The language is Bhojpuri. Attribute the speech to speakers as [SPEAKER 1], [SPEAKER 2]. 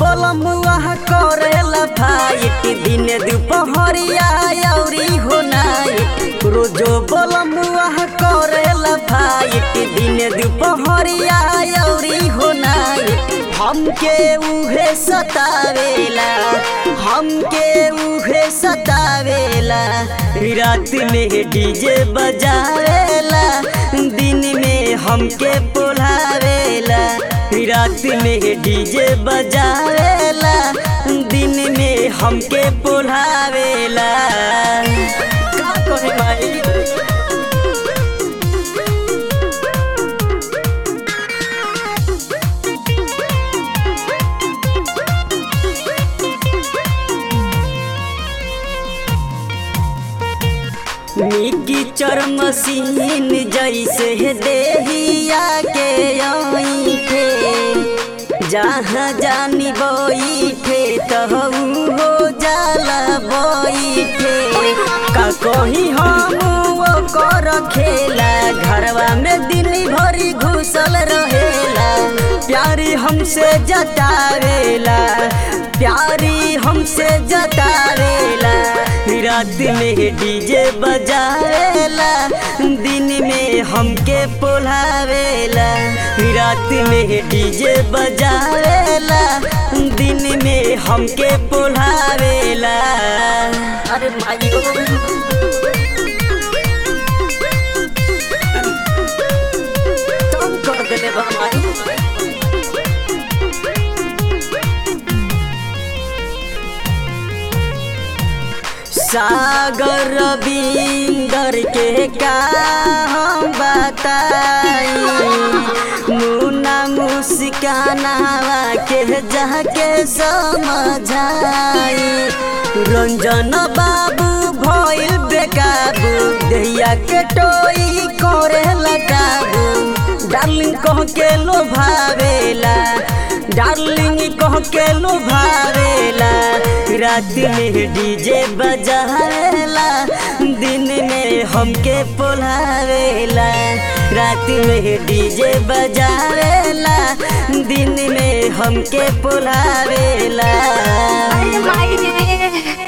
[SPEAKER 1] बलमुआ करेला फाइट दिन दुपहरिया औरी हो नाइट रोजो बलमुआ करेला फाइट दिन दुपहरिया औरी हो नाइट हमके उहे सतावेला हमके उहे सतावेला रात में डीजे बजावेला दिन में हमके पोलावेला रात में डीजे बजावेला दिन में हमके पोलावेला का कहे भाई मिकी चर मशीन जैसे देहिया के थे जहाँ जानी बैठे तहु हो जाला बैठे का कहीं हम वो कर खेला घरवा में दिन भरी घुसल रहेला प्यारी हमसे जतावेला प्यारी हमसे जतावेला रात में डीजे बजावेला दिन में हमके पोलावेला रात में डीजे बजावेला दिन में हमके पोलावेला अरे माई तंग कर देले बा माई सागर रविंदर के का हम बताई मुन्ना मुस्कानावा के जाके समझाई रंजन बाबू भइल बेकाबू दैया के टोई करे लगाबू डार्लिंग कह के लोभावेला डार्लिंग कह के लोभावेला रात में डीजे बजावेला दिन में हमके पोलावेला रात में डीजे बजावेला दिन में हमके पोलावेला
[SPEAKER 2] अरे माई रे